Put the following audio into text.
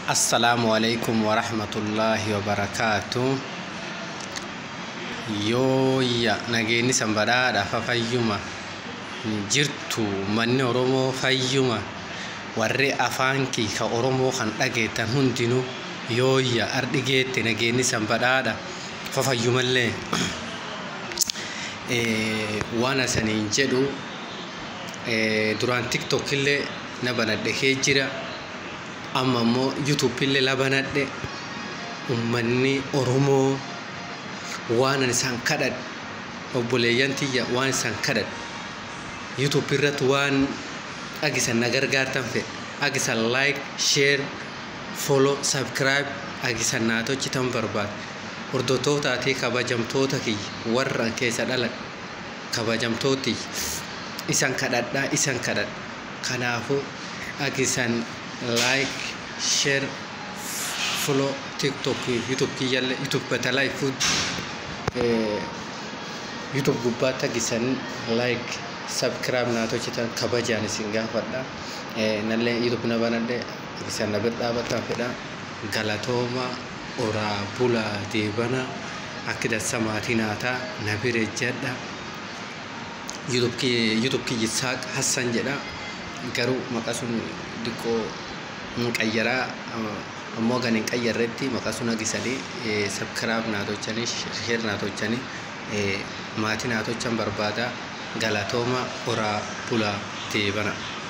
Assalaamu alaikum warahmatullaahi wabarakaatu. Yooyya nageenyi sanbadhaadha fa fayyuma jirtu manni Oromoo fayyuma warri afaan kii ka Oromoo kan dhageettan hundinuu yooyya ardhi geette nageenyi sanbadhaadha fa fayyumallee waan asaniin jedhu duraan tiktok illee na banadhe kee jira amma immoo youtube illee la banadhe ummanni oromoo waan ani isaan kadhadhe obboleeyyan tiyya waan isaan kadhadhe youtube irratti waan agisan na gargaartan fedhe agisan like share follow subscribe agisan naa tolchitan barbaade hordoftootaatii kabajamtoota kiyya warra keessa dhalan kabajamtooti isan kadhadhaa isan kadhadha kanaafuu agisan like share follow tiktok youtube kiyyallee youtube batalaa food youtube gubbaatti agisan like subscribe naa tolchitan kabajaan isin gaafadha nallee youtube na banadhe agisan na bira dhaabatan fedha galatooma oraa bulaa deebana akka dansa maatii naataa na bira jedha youtube kiyyi saaq hassan jedha garuu maqaa sun diqqoo hin qayyaraa ammoo gan hin qayyarretti maqaa sun agisanii sabkiraab naa tolchanii sheer naa tolchanii maatii naa tolchan barbaada galatooma oraa bulaa deebana.